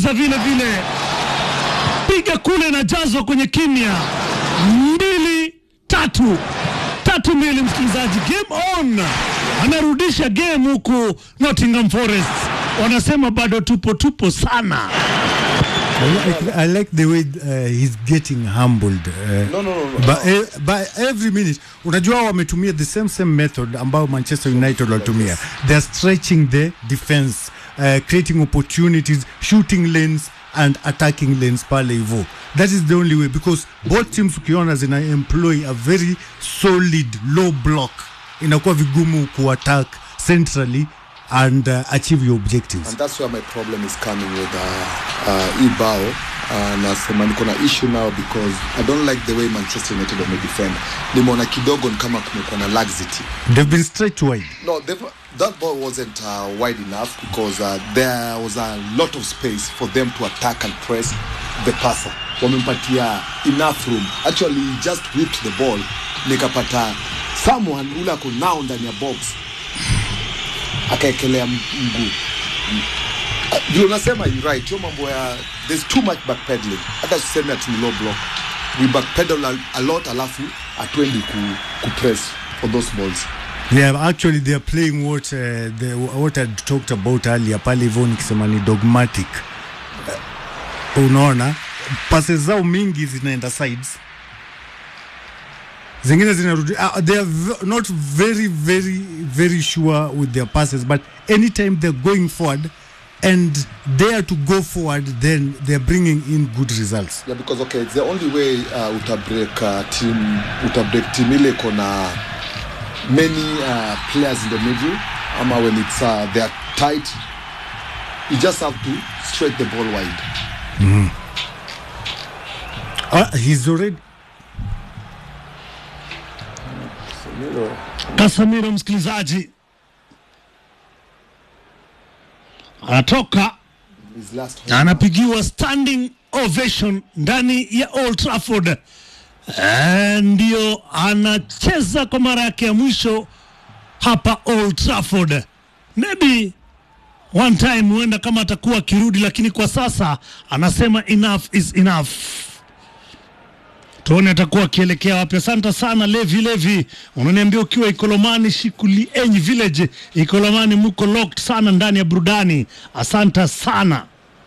Uingereza vile vile, piga kule na jazwa kwenye kimya, mbili tatu tatu mbili. Msikilizaji, game on, anarudisha game huku Nottingham Forest wanasema bado tupo tupo sana. I like, I like the way uh, he's getting humbled uh, No, no, no, no. by, eh, by every minute unajua wametumia the same same method ambayo manchester united walitumia they're stretching the defense uh, creating opportunities shooting lanes and attacking lanes pale hivo that is the only way because both teams ukiona zina employ a very solid low block inakuwa vigumu kuattack centrally and uh, achieve your objectives and that's where my problem is coming with uh, uh, Ibao uh, nasema niko na issue now because I don't like the way Manchester United wamedefend. Nimeona kidogo ni kama kumekuwa na laxity. they've been stretched wide No, they've- that ball wasn't uh, wide enough because uh, there was a lot of space for them to attack and press the passer. Wamempatia enough room. Actually, he just whipped the ball. Nikapata someone ule ako now ndani ya box akaekelea m- mguu Ah, vile unasema you right hiyo mambo ya there's too much backpedaling hata tuseme ati ni low block we backpedal a, a lot alafu hatuendi ku, ku press for those balls Yeah, actually they are playing what uh, the, what I talked about earlier pale hivyo nikisema ni dogmatic. Uh, unaona passes zao mingi zinaenda sides, zingine zinarudi. Uh, they are v- not very very very sure with their passes, but anytime they're going forward and dare to go forward, then they're bringing in good results. yeah because okay it's the only way uh, utabreak uh, team utabreak team ile iko na many uh, players in the middle ama when it's uh, they are tight you just have to stretch the ball wide Uh, he's already Casemiro msikilizaji anatoka his last na anapigiwa standing ovation ndani ya Old Trafford. Eh, ndio anacheza kwa mara yake ya mwisho hapa Old Trafford. Maybe one time huenda kama atakuwa akirudi, lakini kwa sasa anasema enough is enough. Tuone atakuwa akielekea wapi. Asante sana Levi Levi, unaniambia ukiwa Ikolomani Shikuli Enyi Village, Ikolomani muko locked sana ndani ya burudani. Asante sana.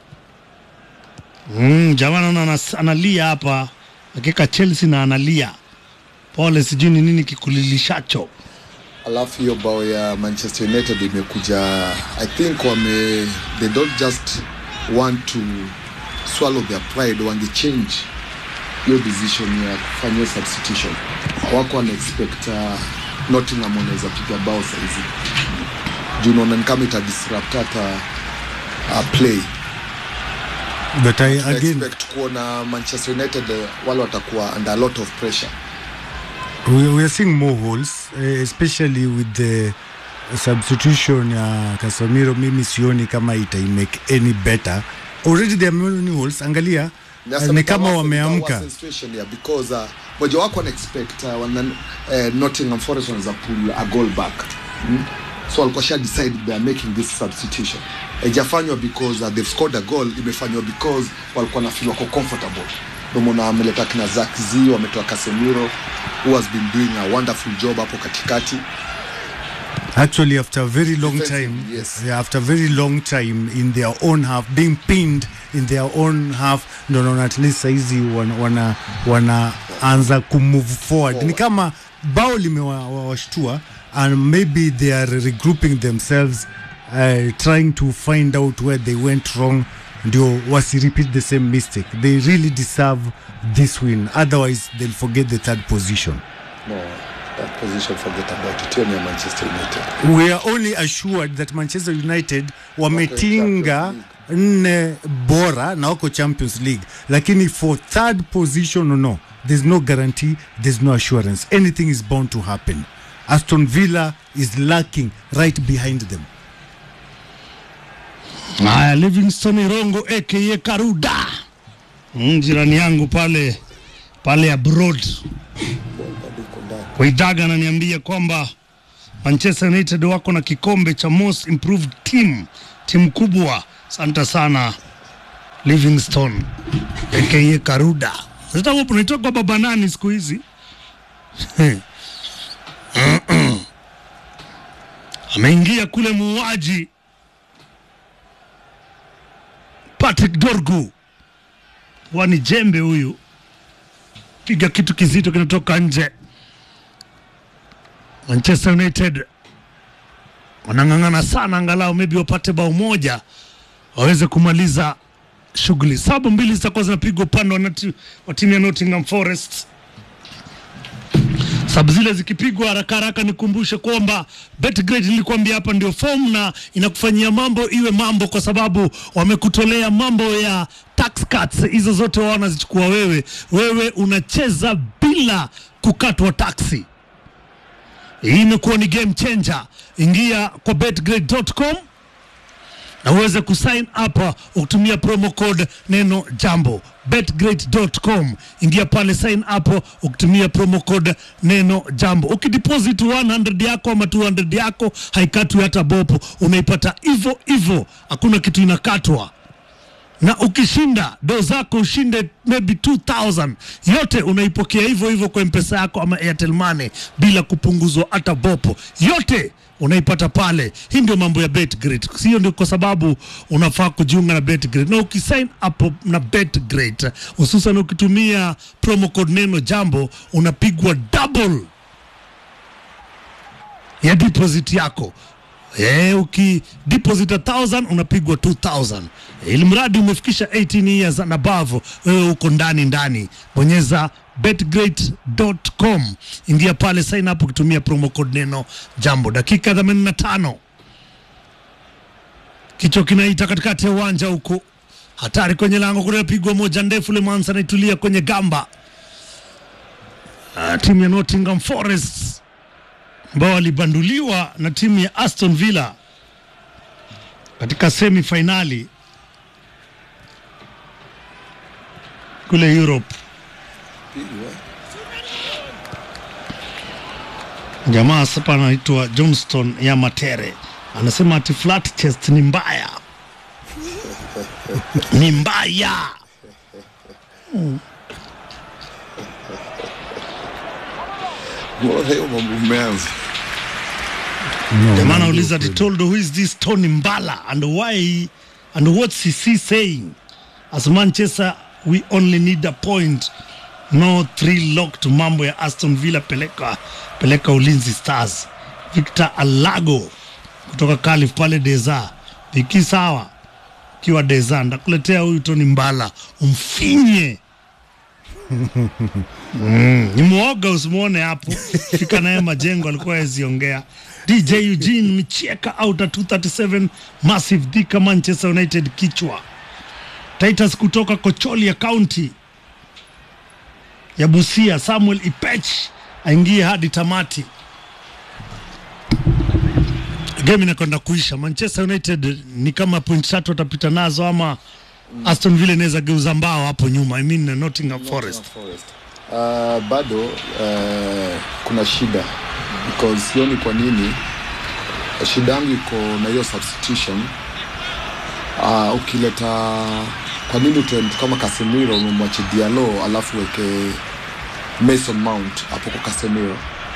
Mm, jamani naona anas- analia hapa akika Chelsea na analia. Pole, sijui ni nini kikulilishacho. alafu hiyo bao ya manchester united imekuja i think wame they don't just want to swallow their pride wangechange hiyo decision ya kufanya hiyo substitution wako wana expect uh, nottingham wanaweza piga bao saizi juu unaona ni kama itadisrupt hata uh, play but I, I again expect kuona manchester united uh, wale watakuwa under a lot of pressure we, we are seeing more holes uh, especially with the substitution ya Casemiro mimi sioni kama itaimake any better already there are many holes angalia uh, ni kama wameamka situation yeah, because uh, moja wako wana expect uh, wana, uh, Nottingham Forest wanaweza pull a goal back mm? so walikuwa sha decide they are making this substitution haijafanywa because uh, they've scored a goal imefanywa because walikuwa na feel wako comfortable ndio maana wameleta kina Zakzi wametoa Casemiro who has been doing a wonderful job hapo katikati actually after a very long Defensively, time yes. yeah, after a very long time in their own half being pinned in their own half ndo naona at least saizi wana, wana, wanaanza kumove forward ni kama bao limewashtua and maybe they are regrouping themselves uh, trying to find out where they went wrong ndio wasi repeat the same mistake they really deserve this win otherwise they'll forget the third position no that position forget about it hiyo ni ya Manchester United we are only assured that manchester united wametinga nne bora na wako champions league lakini for third position no there's no guarantee there's no assurance anything is bound to happen aston villa is lacking right behind them Haya, Livingston Irongo aka Karuda, mm, jirani yangu pale pale abroad Waidaga ananiambia kwamba Manchester United wako na kikombe cha most improved team, timu kubwa. Asante sana Livingstone aka Karuda. Sasa hapo unaitoka baba nani siku hizi? Ameingia kule muuaji Patrick Dorgu, wani jembe huyu, piga kitu kizito kinatoka nje. Manchester United wanang'ang'ana sana, angalau maybe wapate bao moja waweze kumaliza shughuli. Sabu mbili zitakuwa zinapigwa upande wa nati- wa timu ya Nottingham Forest. Sabu zile zikipigwa haraka haraka, nikumbushe kwamba Betgrade nilikwambia hapa ndio form na inakufanyia mambo iwe mambo, kwa sababu wamekutolea mambo ya tax cuts. Hizo zote wao wanazichukua wewe, wewe unacheza bila kukatwa taksi. Hii imekuwa ni game changer. Ingia kwa betgrade.com na uweze kusign up ukitumia promo code neno jambo betgreat.com ingia pale sign up ukitumia promo code neno jambo ukideposit 100 yako ama 200 yako haikatwi hata bopo unaipata hivyo hivyo hakuna kitu inakatwa na ukishinda do zako ushinde maybe 2000 yote unaipokea hivyo hivyo kwa mpesa yako ama airtel money bila kupunguzwa hata bopo yote unaipata pale hii ndio mambo ya betgrid sio ndio kwa sababu unafaa kujiunga na betgrid na ukisign up na betgrid hususan ukitumia promo code neno jambo unapigwa double ya deposit yako Eh, uki deposit a thousand unapigwa 2000 ili mradi umefikisha 18 years and above, wewe uko ndani ndani. Bonyeza betgreat.com, ingia pale sign up ukitumia promo code neno jambo. Dakika 85 kichwa kinaita katikati ya uwanja huko, hatari kwenye lango kule, pigwa moja ndefu, Lemans anaitulia kwenye gamba. Ah, timu ya Nottingham Forest ambao walibanduliwa na timu ya Aston Villa katika semi fainali kule Europe. Jamaa sapa anaitwa Johnston ya Matere anasema ati flat chest ni mbaya, ni mbaya. Mbona hiyo mambo umeanza? No, Jamaa no, anauliza no, ati told who is this Tony Mbala and why and what's he saying as Manchester we only need a point no three locked mambo ya Aston Villa peleka peleka Ulinzi Stars Victor Alago kutoka Calif pale Deza viki sawa kiwa Deza ndakuletea huyu Tony Mbala umfinye Mm, ni mwoga usimwone hapo fika naye majengo alikuwa yaziongea dj eugene michieka out at 237 massive dhika manchester united kichwa titus kutoka kocholia county ya busia samuel ipech aingie hadi tamati game inakwenda kuisha manchester united ni kama point tatu watapita nazo ama aston villa inaweza geuza mbao hapo nyuma i mean nottingham forest Forest. Uh, bado uh, kuna shida because sioni kwa nini shida yangu iko na hiyo substitution uh, ukileta kwa nini utoe mtu kama Casemiro umemwache Diallo alafu weke Mason Mount hapo kwa Casemiro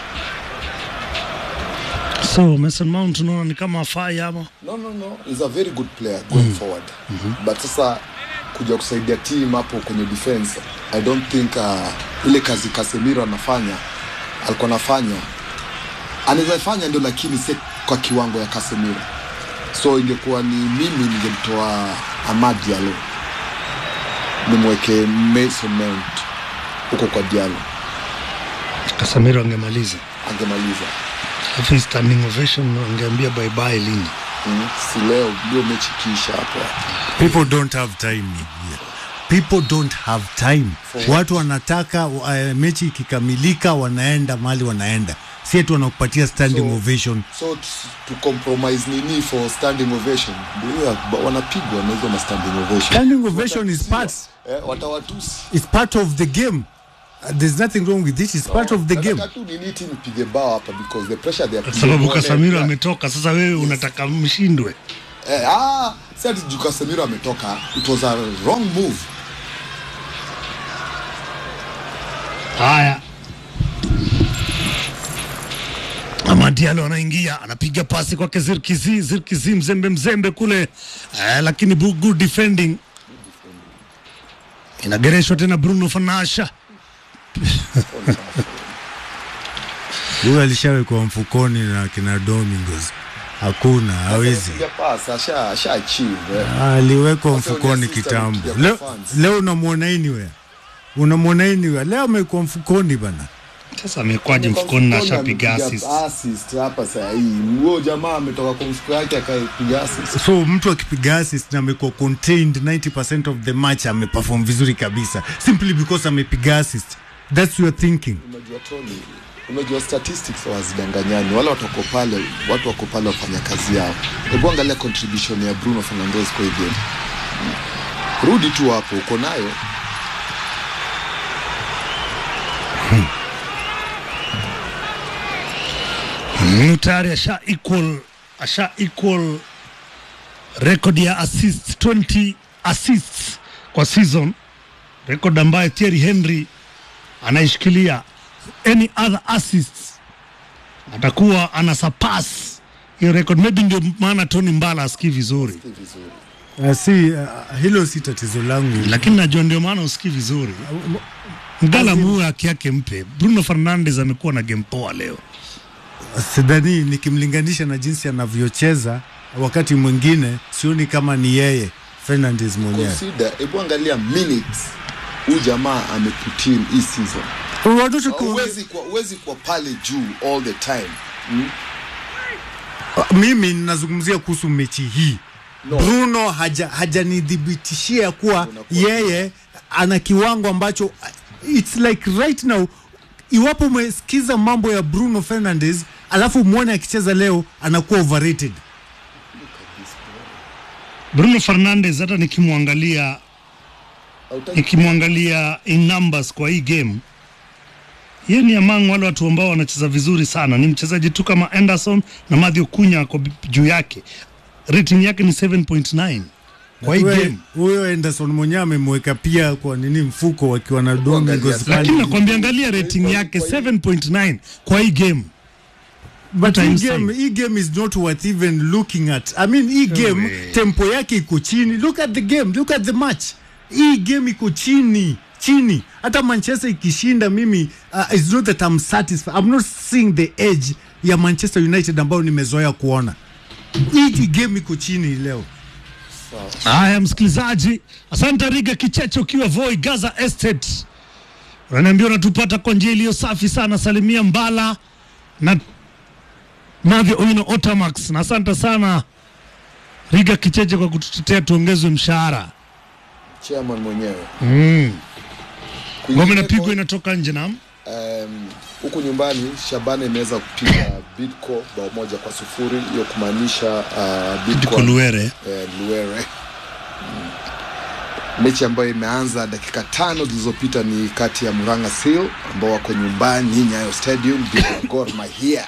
so mason mount unaona ni kama afai ama no no no is a very good player going forward but sasa kuja kusaidia team hapo kwenye defense i don't think uh, ile kazi Casemiro anafanya alikuwa anafanya anaweza fanya ndio lakini si kwa kiwango ya Casemiro so ingekuwa ni mimi ningemtoa Amad Diallo nimweke Mason Mount huko kwa Diallo kasamiro angemaliza angemaliza alafu hii standing ovation angeambia bye bye lini mm. si leo ndio mechi kiisha hapo people don't have time yeah. people don't have time watu wanataka uh, mechi ikikamilika wanaenda mali wanaenda si eti wanakupatia standing So- ovation so t- to compromise nini for standing ovation ndio hiyo, ba- wanapigwa na hizo ma standing ovation standing ovation is part eh, watawatusi is part of the game uh, there's nothing wrong with this it's part of the game Nataka tu nini timu ipige bao hapa because the pressure they are kwa sababu putting on kasamiro them. ametoka sasa wewe unataka mshindwe eh, ah, si ati juu Casemiro ametoka it was a wrong move Haya, Amad Diallo anaingia anapiga pasi kwake Zirkizi, Zirkizi mzembe mzembe kule eh, lakini bu- good defending inagereshwa tena Bruno Fanasha Huyu alishawekwa mfukoni na kina Domingos, hakuna hawezi. Piga pass, asha asha achieve eh. Aliwekwa Sasa mfukoni ni assistant kitambo. ya Leo, fans. leo unamwona anywhere, unamwona anywhere. Leo amekuwa mfukoni bana. sasa amekwaje mfukoni na ashapiga Amepiga assist. assist hapa saa hii huyo jamaa ametoka kwa mfuko yake akapiga assist So mtu akipiga assist na amekuwa contained 90% of the match ameperform vizuri kabisa simply because amepiga assist. That's your thinking. unajua Tony unajua statistics hawazidanganyani wale watu wako pale watu wako pale wafanya kazi yao hebu angalia contribution ya Bruno Fernandes kwa hii game rudi tu hapo uko nayo Mm, tayari asha equal asha equal record ya assist 20 assists kwa season, record ambayo Thierry Henry anaishikilia. Any other assists atakuwa ana surpass hiyo record, maybe ndio maana Tony Mbala asikii vizuri, si vizuri Uh, si uh, hilo si tatizo langu. lakini najua ndio maana usikii vizuri. Mgala muue haki yake mpe. Bruno Fernandes amekuwa na game poa leo. Sidhani nikimlinganisha na jinsi anavyocheza wakati mwingine sioni kama ni yeye Fernandes mwenyewe. consider hebu angalia minutes huyu jamaa ameputin hii season Watoto ku- huwezi kuwa huwezi kuwa pale juu all the time hmm? mimi ninazungumzia kuhusu mechi hii No. Bruno haja hajanidhibitishia kuwa Unakuwa- yeye ana kiwango ambacho it's like right now iwapo umesikiza mambo ya Bruno Fernandes alafu mwone akicheza leo anakuwa overrated. Bruno Fernandes hata nikimwangalia Hautaki- nikimwangalia in numbers kwa hii game yeye ni among wale watu ambao wanacheza vizuri sana. Ni mchezaji tu kama Anderson na Mathew Cunha ako bi- juu yake, rating yake ni 7.9 kwa hii Huyo- game, Huyo Anderson mwenyewe amemweka pia kwa nini mfuko wakiwa na Domingos Angalia. lakini pale. nakwambia, angalia rating yake 7.9 kwa hii game. But I'm hii saying. game, hii game is not worth even looking at. I mean, hii game way. tempo yake iko chini. Look at the game, look at the match. Hii game iko chini chini. Hata Manchester ikishinda, mimi uh, it's not that I'm satisfied. I'm not seeing the edge ya Manchester United ambayo nimezoea kuona. Hii game iko chini leo. Haya, msikilizaji, asante Riga Kicheche ukiwa Voi Gaza Estate, unaniambia unatupata kwa njia iliyo safi sana. Salimia Mbala na Navyo Owino Otamax, na asante sana Riga Kicheche kwa kututetea tuongezwe mshahara. chairman mwenyewe Mm. Ngome Kwingineko, inapigwa inatoka nje nam um, huku nyumbani Shabana imeweza kupiga Bidco bao moja kwa sufuri hiyo kumaanisha uh, Bidco Diko Luere. eh, Luere mm. mechi ambayo imeanza dakika tano zilizopita ni kati ya Muranga Seal ambao wako nyumbani Nyayo Stadium dhidi ya Gor Mahia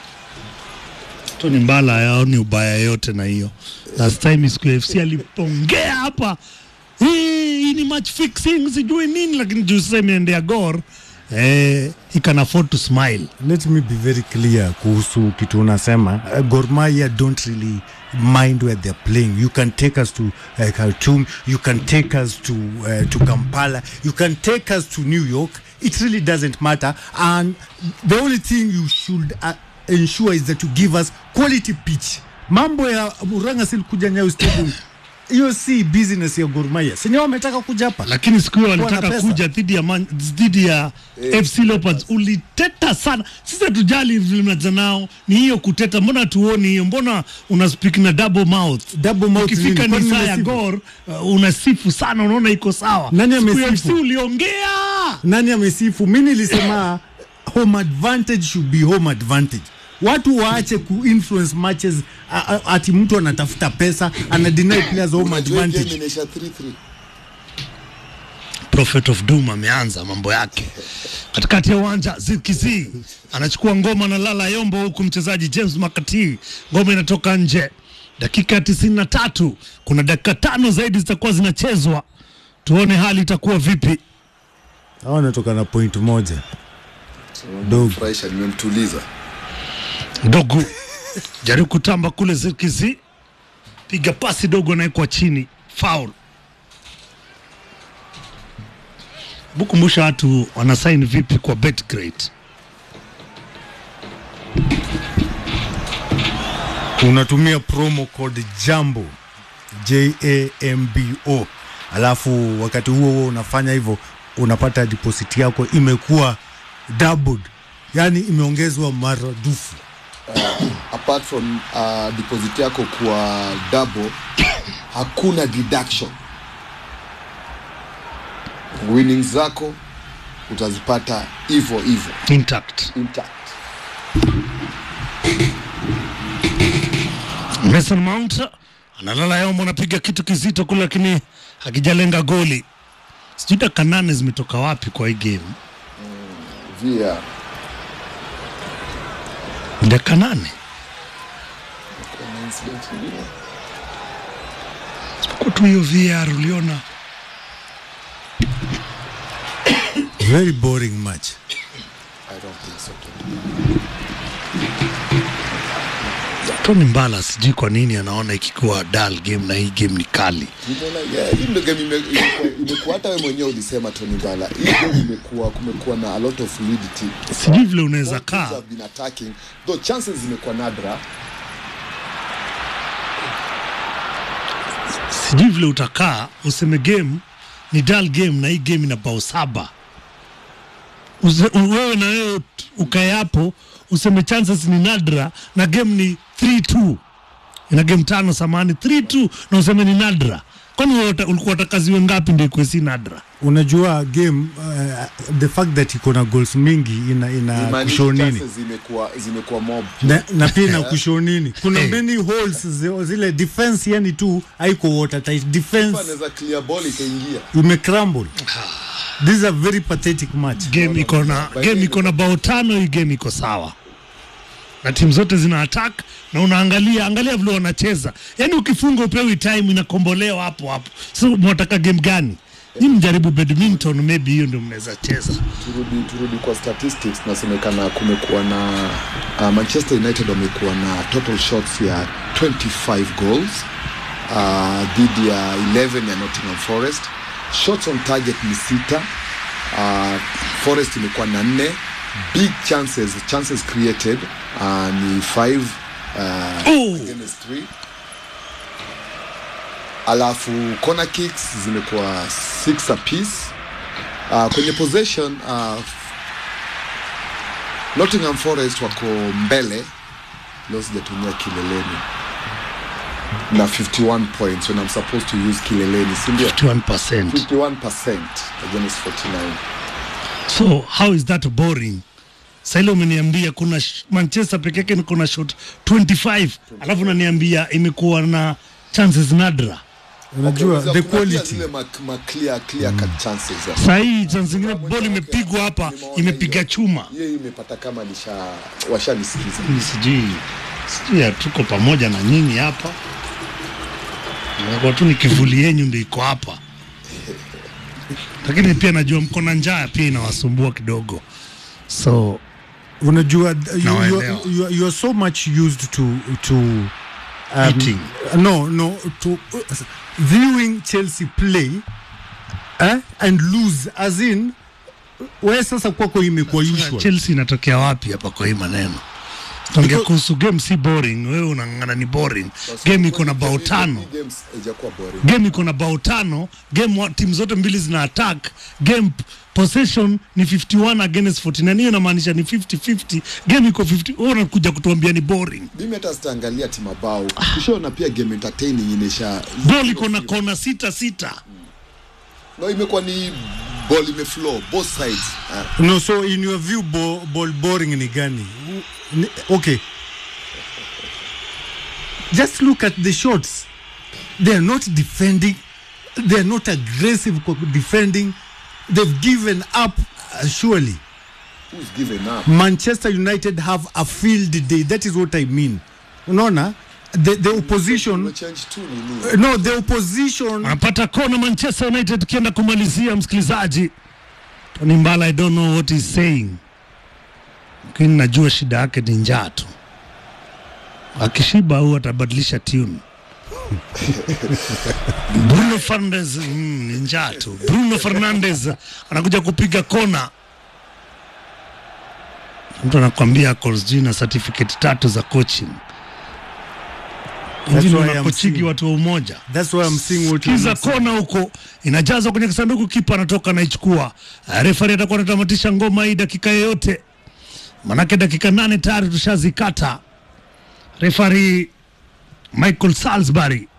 Tony Mbala yaoni ubaya yote na hiyo. Last time siku ya FC alipongea hapa, hii hii ni match fixing sijui nini, lakini juu sasa imeendea Gor eh, he can afford to smile. Let me be very clear kuhusu kitu unasema. Uh, Gor Mahia don't really mind where they're playing. You can take us to uh, Khartoum, you can take us to uh, to Kampala, you can take us to New York. It really doesn't matter. And the only thing you should uh, ensure is that you give us quality pitch. Mambo ya Murang'a Seal kuja Nyayo Stadium hiyo si business ya Gor Mahia. Senyewe wametaka kuja hapa. Lakini siku hiyo Wana walitaka pesa. kuja dhidi ya Man- dhidi ya FC Leopards, uliteta sana. Sisi hatujali vile mnaanza nao, ni hiyo kuteta. Mbona tuoni hiyo? Mbona una speak na double mouth? Double mouth Ukifika nini? Kwani ni saa ya nimesifu? Gor uh, unasifu sana, unaona iko sawa. Nani Siku ya amesifu? FC uliongea nani amesifu? Mi nilisema home advantage should be home advantage. Watu waache kuinfluence matches a- a- ati mtu anatafuta pesa ana deny players home Unajua hii game advantage. inaisha 3-3 Prophet of Doom ameanza mambo yake katikati ya uwanja. Zirkizi anachukua ngoma na lala yombo, huku mchezaji James Makati, ngoma inatoka nje. dakika ya tisini na tatu. Kuna dakika tano zaidi zitakuwa zinachezwa, tuone hali itakuwa vipi. Hao wanatoka na point moja. Dogo. Furahisha, nimemtuliza Dogo jaribu kutamba kule Zirkizi, piga pasi dogo, anaekwa chini, foul. Bukumbusha watu wanasaini vipi kwa Betgrade. unatumia promo code jambo jambo alafu wakati huo huo unafanya hivyo unapata deposit yako imekuwa doubled yani imeongezwa maradufu apart from uh, deposit yako kwa double hakuna deduction winnings zako utazipata hivyo hivyo Intact. intact Mason Mount analala yombo, anapiga kitu kizito kule, lakini hakijalenga goli. Sijui dakika nane zimetoka wapi kwa hii game. via Dakika nane kwa tu hiyo VAR uliona very boring match I don't think so too. Tony Mbala, sijui kwa nini anaona ikikuwa dull game na hii game ni kali. Nimeona, yeah, hii ndio game ime- imekuwa- imekuwa hata wewe mwenyewe ulisema Tony Bala hii game imekuwa kumekuwa na a lot of fluidity Sijui vile unaweza Both teams kaa have been attacking though chances zimekuwa nadra sijui vile utakaa useme game ni dull game na hii game ina bao saba Use- wewe na wewe t- ukae hapo useme chances ni nadra na game ni 3-2 ina game tano samani 3-2 na useme ni nadra kwani wewe uta- ulikuwa utakaziwe ngapi ndio ikuwe si nadra unajua game uh, the fact that iko na goals mingi ina, ina Imaanishi kushow nini chances zimekuwa zimekuwa mob na, na pia ina kushow nini kuna Eh. many holes zi- zile defense yani tu haiko watertight defense anaweza clear ball ikaingia imecrumble this is a very pathetic match game iko na game iko na bao tano hii game iko sawa na timu zote zina attack na unaangalia angalia vile wanacheza yaani ukifunga upewi time inakombolewa hapo hapo so mwataka game gani ni mjaribu badminton maybe hiyo ndio mnaweza cheza turudi turudi kwa statistics nasemekana kumekuwa na uh, manchester united wamekuwa na total shots ya 25 goals uh, dhidi ya 11 ya nottingham forest shots on target ni sita uh, forest imekuwa na nne big chances chances created uh, ni 5 uh, Oh! against 3 alafu corner kicks zimekuwa 6 apiece uh, kwenye possession uh, Nottingham Forest wako mbele leo sijatumia kileleni na 51 points when I'm supposed to use kileleni si ndio 51% 51% against 49 so how is that boring saile umeniambia kuna sh- manchester peke yake niko na shot 25 alafu unaniambia imekuwa na chances nadra unajua Okay, the kuna pia quality zile ma, ma clear, clear cut chances ya. sahii chance zingine bol imepigwa hapa Nimeona imepiga hiyo. chuma hiyo imepata kama nisha washanisikiza Ni sijui sijui ya tuko pamoja na nyinyi hapa nakuwa tu ni kivuli yenyu ndio iko hapa lakini pia najua mko na njaa pia inawasumbua kidogo so unajua th- you, you, Nawaelewa. you, you are so much used to to um, Eating. no no to uh, viewing Chelsea play eh, and lose as in wewe sasa kwako imekuwa usual Chelsea inatokea wapi hapa kwa hii maneno tuongea Because- kuhusu game si boring wewe unang'ang'ana ni boring game iko na bao tano games haijakuwa boring game iko na bao tano game wa- timu zote mbili zina attack game p- possession ni 51 against 49 hiyo inamaanisha ni 50-50 game iko 50 wewe unakuja kutuambia ni boring mimi hata sitaangalia timabao kishaona pia game entertaining inesha ball iko na kona sita sita no imekuwa ni ball imeflow both sides uh, no so in your view ball, ball boring ni gani Ni- okay just look at the shots they are not defending they are not aggressive co- defending they've given up uh, surely who's given up manchester united have a field day that is what i mean unaona the, the opposition Umechange tu nini no the opposition anapata kona Manchester United kienda kumalizia msikilizaji. Tony Mbala, I don't know what he's saying, lakini najua shida yake ni njaa tu. Akishiba au atabadilisha tune. Bruno Fernandes mm, ni njaa tu. Bruno Fernandes anakuja kupiga kona, mtu anakwambia ako sijui na certificate tatu za coaching. That's Hivi why I'm wanakochigi seeing- watu wa umoja that's why I'm seeing what you're kiza saying. kona huko inajazwa kwenye kisanduku, kipa anatoka anaichukua. Uh, Refari atakuwa anatamatisha ngoma hii dakika yoyote, manake dakika nane tayari tushazikata. Refari Michael Salisbury,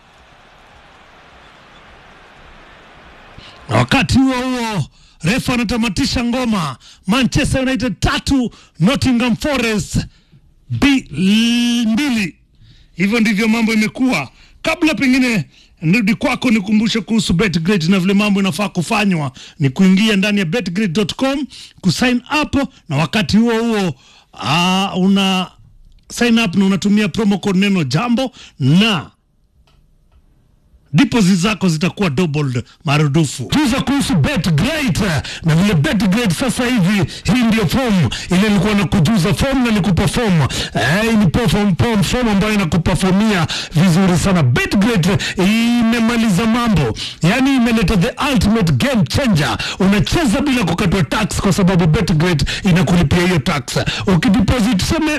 na wakati huo huo refa anatamatisha ngoma. Manchester United tatu Nottingham Forest B mbili. Hivyo ndivyo mambo imekuwa. Kabla pengine nirudi kwako, nikumbushe kuhusu BetGreat na vile mambo inafaa kufanywa ni kuingia ndani ya betgreat.com kusign up, na wakati huo huo uh, una sign up na unatumia promo code neno jambo na deposit zako zitakuwa doubled marudufu. Tuza kuhusu BetGreat na vile BetGreat sasa hivi, hii ndio form ile ilikuwa na kujuza form na nikuperform. Eh, ni perform form, form ambayo inakuperformia vizuri sana. BetGreat imemaliza mambo, yani imeleta the ultimate game changer. Unacheza bila kukatwa tax kwa sababu BetGreat inakulipia hiyo tax. Ukideposit seme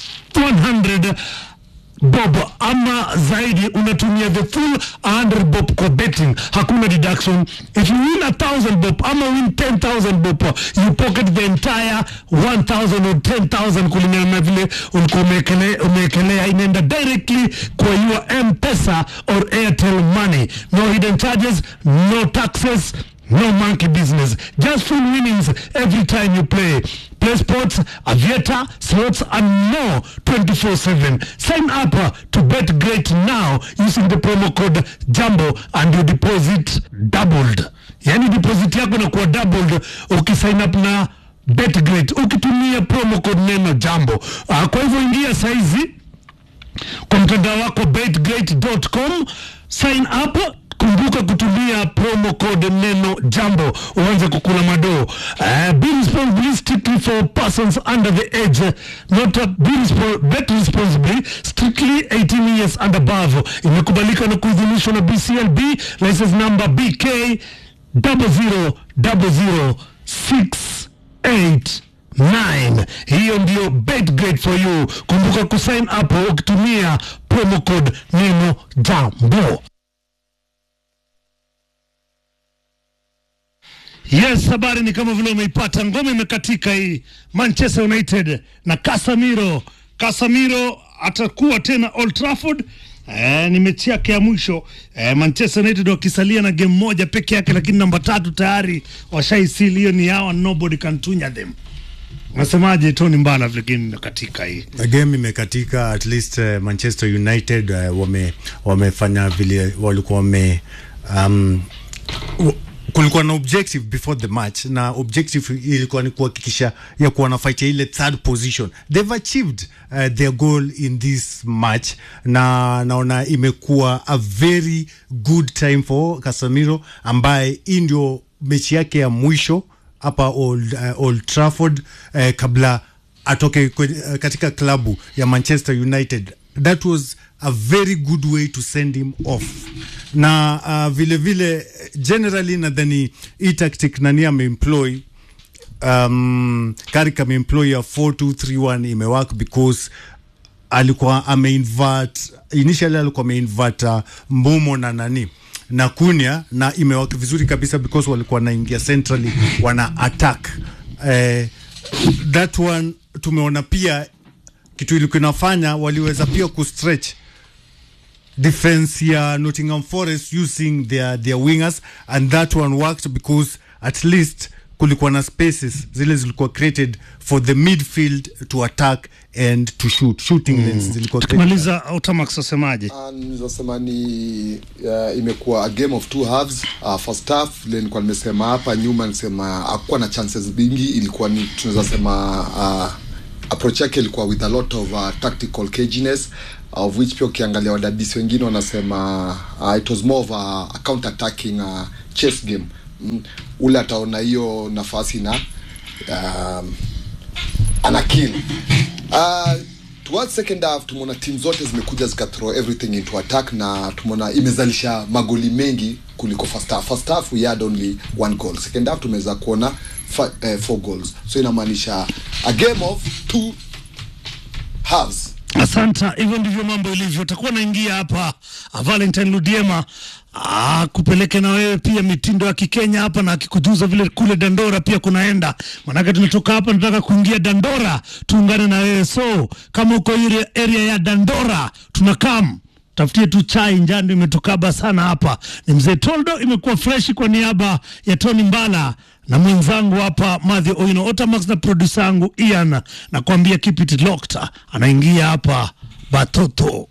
100 bob ama zaidi unatumia the full 100 bob kwa betting hakuna deduction if you win a thousand bob ama win 10000 bob you pocket the entire 1000 or 10000 kulingana na vile ulikuwa umekele- umeekelea inaenda directly kwa your mpesa or airtel money no hidden charges no taxes No monkey business. Just full winnings every time you play. Play sports, aviator, slots, and more 24 7. Sign up uh, to Bet Great now using the promo code JUMBO and your deposit doubled. Yani deposit yako inakuwa doubled ukisign up na Bet Great ukitumia promo code neno JUMBO. Uh, kwa hivyo ingia saizi kwa mtandao wako betgreat.com sign up kumbuka kutumia promo code neno jambo uanze kukula madoo uh, be responsible strictly for persons under the age not a, be respo bet responsibly strictly 18 years and above imekubalika na kuidhinishwa na bclb license number bk 00006 9 hiyo ndio bet great for you kumbuka kusign up ukitumia promo code neno jambo yes habari ni kama vile umeipata ngome imekatika hii manchester united na casamiro casamiro atakuwa atakuwa tena old trafford Eh, ni mechi yake ya mwisho eh, Manchester United wakisalia na game moja peke yake, lakini namba tatu tayari washaisili. Hiyo ni yao, nobody can tunya them. Nasemaje Tony Mbala, vile game imekatika hii game imekatika at least uh, Manchester United uh, wame wamefanya vile walikuwa wame um, w- kulikuwa na objective before the match na objective ilikuwa ni kuhakikisha ya kuwa nafight ya ile third position they've achieved uh, their goal in this match na naona imekuwa a very good time for Casemiro ambaye hii ndio mechi yake ya mwisho hapa Old, uh, Old Trafford uh, kabla atoke kwenye, uh, katika klabu ya Manchester United. That was a very good way to send him off na uh, vile vile generally nadhani hii tactic nani ameemploy um, Carrick ameemploy ya 4231 imework because alikuwa ameinvert initially alikuwa ameinvert uh, Mbumo na nani na Kunia na imewaka vizuri kabisa because walikuwa wanaingia centrally wana attack eh, that one tumeona pia kitu ilikuwa inafanya waliweza pia kustretch defense ya Nottingham Forest using their, their wingers and that one worked because at least kulikuwa na spaces zile zilikuwa created for the midfield to attack and to shoot shooting lanes zilikuwa created. tukimaliza Utamax wasemaje? Ah, nilizosema ni uh, imekuwa a game of two halves uh, first half vile nilikuwa nimesema hapa nyuma nisema hakuwa na chances mingi ilikuwa ni tunaweza sema uh, approach yake ilikuwa with a lot of uh, tactical caginess of which pia ukiangalia wadadisi wengine wanasema uh, it was more of a, a counter attacking uh, chess game mm. ule ataona hiyo nafasi na um, ana kill uh, towards second half tumeona timu zote zimekuja zika throw everything into attack na tumeona imezalisha magoli mengi kuliko first half first half we had only one goal second half tumeweza kuona fa- eh, four goals so inamaanisha a game of two halves Asanta, hivyo ndivyo mambo ilivyo. Utakuwa naingia hapa ah, Valentine Ludiema ah, kupeleke na wewe pia mitindo ya Kikenya hapa na akikujuza vile kule Dandora pia kunaenda, manake tunatoka hapa nataka kuingia Dandora, tuungane na wewe. So kama uko ile area ya Dandora tunakam tafutie tu chai njando imetokaba sana hapa. Ni mzee Toldo, imekuwa freshi kwa niaba ya Tony Mbala na mwenzangu hapa Madhi Oino Otamax na produsa yangu Ian, nakwambia keep it locked. Anaingia hapa Batoto.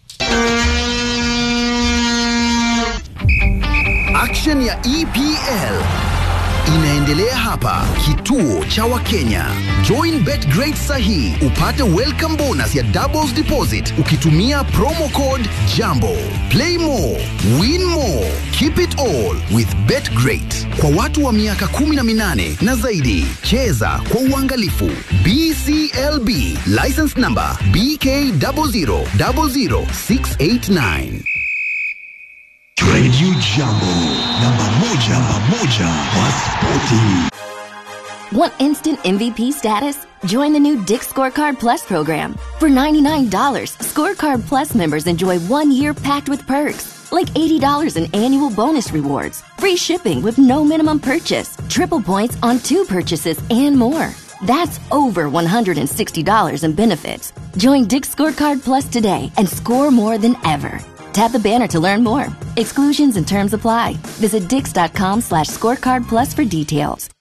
Action ya EPL inaendelea hapa kituo cha Wakenya. Join BetGreat sahi upate welcome bonus ya doubles deposit ukitumia promo code JAMBO. Play more, win more, keep it all with BetGreat. Kwa watu wa miaka 18 na zaidi, cheza kwa uangalifu. BCLB license number BK 0000689. Radio Jambo, namba moja, namba moja kwa spoti. Want instant MVP status? Join the new Dick Scorecard Plus program. For $99, Scorecard Plus members enjoy one year packed with perks, like $80 in annual bonus rewards, free shipping with no minimum purchase, triple points on two purchases, and more. That's over $160 in benefits. Join Dick Scorecard Plus today and score more than ever. Tap the banner to learn more. Exclusions and terms apply. Visit dix.com slash scorecard plus for details.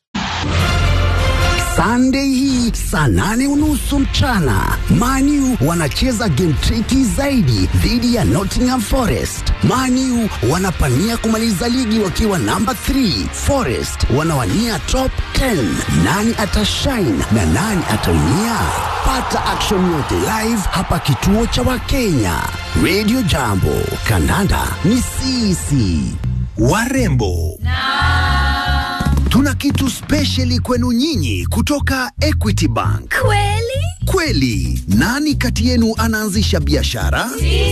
Sunday hii saa nane unusu mchana Manu wanacheza game triki zaidi dhidi ya Nottingham Forest. Manu wanapania kumaliza ligi wakiwa namba 3, Forest wanawania top 10. Nani atashine na nani ataumia? Pata action yote live hapa kituo cha Wakenya. Radio Jambo, kandanda ni sisi. Warembo tuna kitu spesheli kwenu nyinyi kutoka Equity Bank. Kweli? Kweli, nani kati yenu anaanzisha biashara?